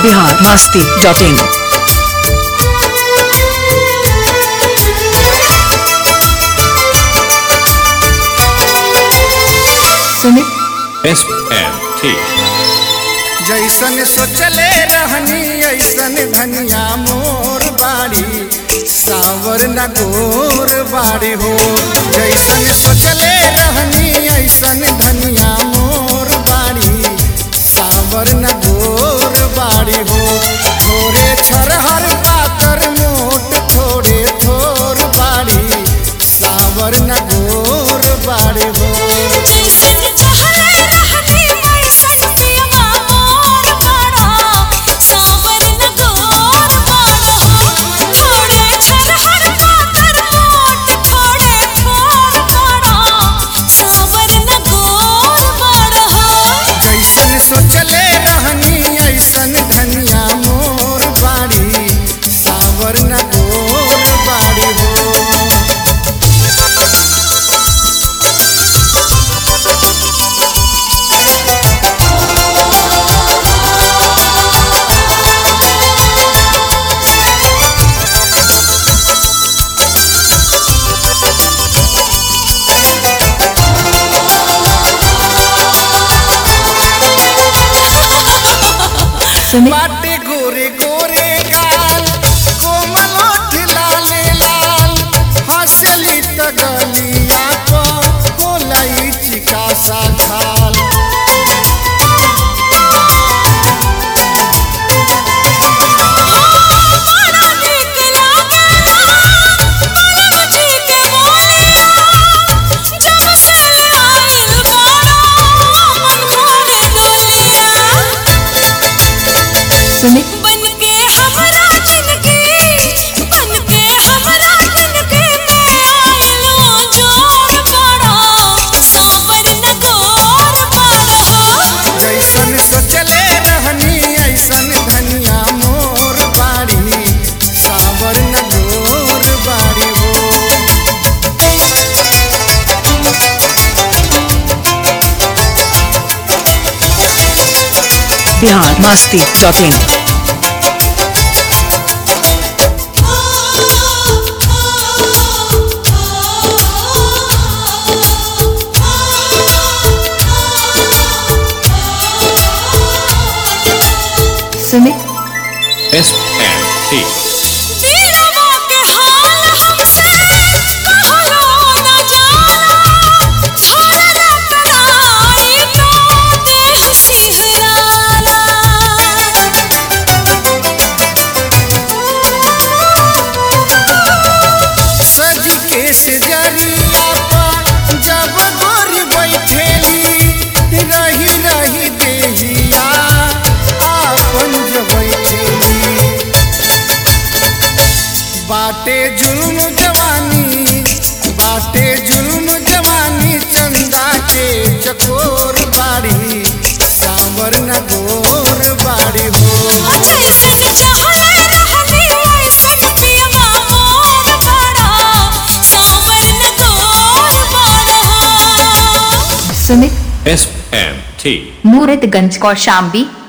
Bihar Masti dot in Sumit S M T जैसन सोचले रहनी ऐसन धनिया मोर बाड़ी सावर न गोर बाड़ी हो जैसन सोचले रहनी ऐसन धनिया मोर बाड़ी सावर न गोर बाड़ी हो थोड़े छरहर पातर मोट थोड़े थोर बाड़ी सावर न गोर बाड़ी हो जैसन चाहले रहनी वैसन पियवा मोर बाड़ा सावर न गोर बाड़ा हो थोड़े छरहर पातर मोट थोड़े थोर बाड़ा सावर न गोर बाड़ा हो जैसन सोचले रहनी ऐसन धनिया मोर बाड़ी सावर न गोर बाड़ी हो सुमित बाटे गोरे गोरे गाल कोमल ओठ लाले लाल हंसली त गलिया को कोलाई चिका सा खाल बड़ा नीक लागेला कलम जी के बोलिया जब से आइल बाड़ा मन खोले डोलिया सुमित बनके हमरा जिंदगी बनके हमरा जिंदगी में आइलो जोर बड़ा सावर न गोर बड़ा हो जैसन सोचले रहनी ऐसन धनिया मोर बाड़ी सावर न गोर बाड़ी हो Bihar Masti dot in Sumit S M T दिलवा के हाल हमसे कहलो न जाला छोड़ना कराई तो देह सिहराला सज के सजरिया पर जब गोरी बैठेली रही रही देहिया आपन जो बैठेली बाटे जुल्म जवानी बाटे जुल्म जवानी चंदा के चकोर बाड़ी सावर न गोर बाड़ी हो जैसन चाहले रहनी वैसन पियवा मोर बड़ा सावर न गोर बड़ा Sumit S M T Muratganj Kaushambi